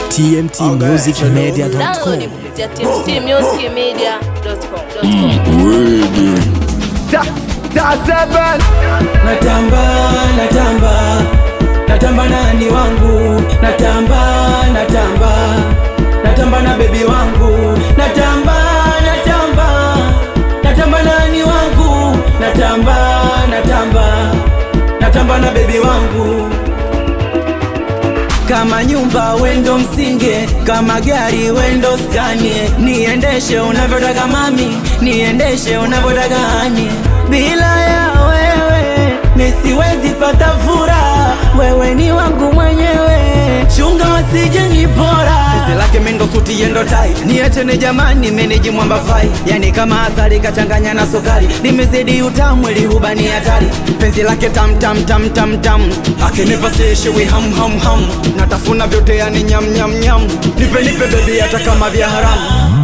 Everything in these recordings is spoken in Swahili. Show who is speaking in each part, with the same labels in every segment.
Speaker 1: tmtmusicmedia.com.
Speaker 2: Download kupitia tmtmusicmedia.com.
Speaker 3: natamba natamba natamba nani wangu natamba natamba natamba na bebi wangu natamba natamba natamba nani wangu natamba natamba natamba na bebi wangu kama nyumba wendo msinge, kama gari wendo skanie, niendeshe unavyotaka mami, niendeshe unavyotaka hani. Bila ya wewe mi siwezi pata furaha, wewe ni wangu mwenyewe, chunga wasije nipora. Pese lake mendo suti yendo tai, niachene jamani, meneji mwamba fai, yani kama asali kachanganya na sukari, limezidi utamu, lihuba ni hatari, penzi lake tam tam tam tam tam, akinipa seshewi ham ham ham, natafuna vyote yani nyam nyam nyam, nipe nipe bebi hata kama vya haramu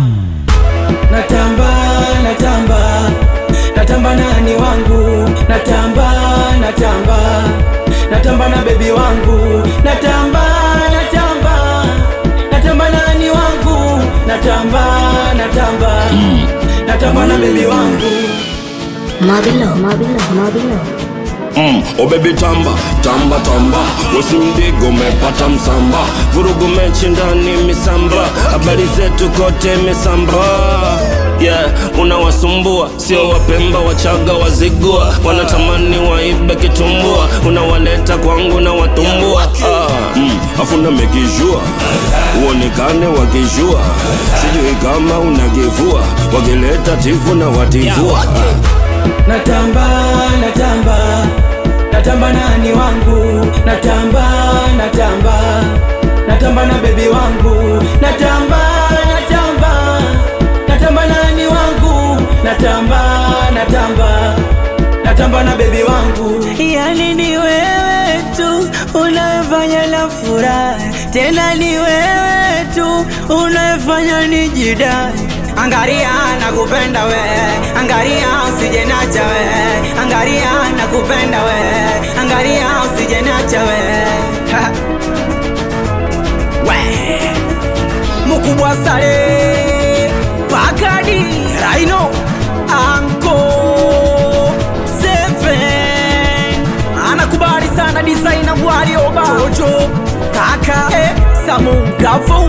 Speaker 3: natamba natamba natamba nani wangu natamba natamba natamba na bebi wangu natamba natamba natamba nani wangu natamba natamba natamba na bebi wangu
Speaker 4: Mabilo, Mabilo, Mabilo.
Speaker 5: Mm, oh baby tamba tamba tamba usimdigo umepata msamba vurugu mechi ndani misamba habari zetu kote misamba yeah unawasumbua sio wapemba wachaga wazigua wanatamani waibe kitumbua unawaleta kwangu na watumbua ah, mm, afuna mekijua uonekane wakijua sijui kama unagivua wakileta tifu na wativua
Speaker 3: natamba natamba natamba nani wangu natamba natamba natamba na bebi wangu natamba natamba natamba nani wangu natamba natamba natamba na bebi wangu yani ni wewe tu unayefanya la furaha tena ni wewe tu unayefanya nijidai Angaria nakupenda we, angaria usije nacha we, angaria nakupenda we, angaria usije nacha we. Ha. We. Mukubwa sale Pakadi Rhino Anko Seven anakubali sana designer Bwali Oba Jojo Kaka eh, Samu Bravo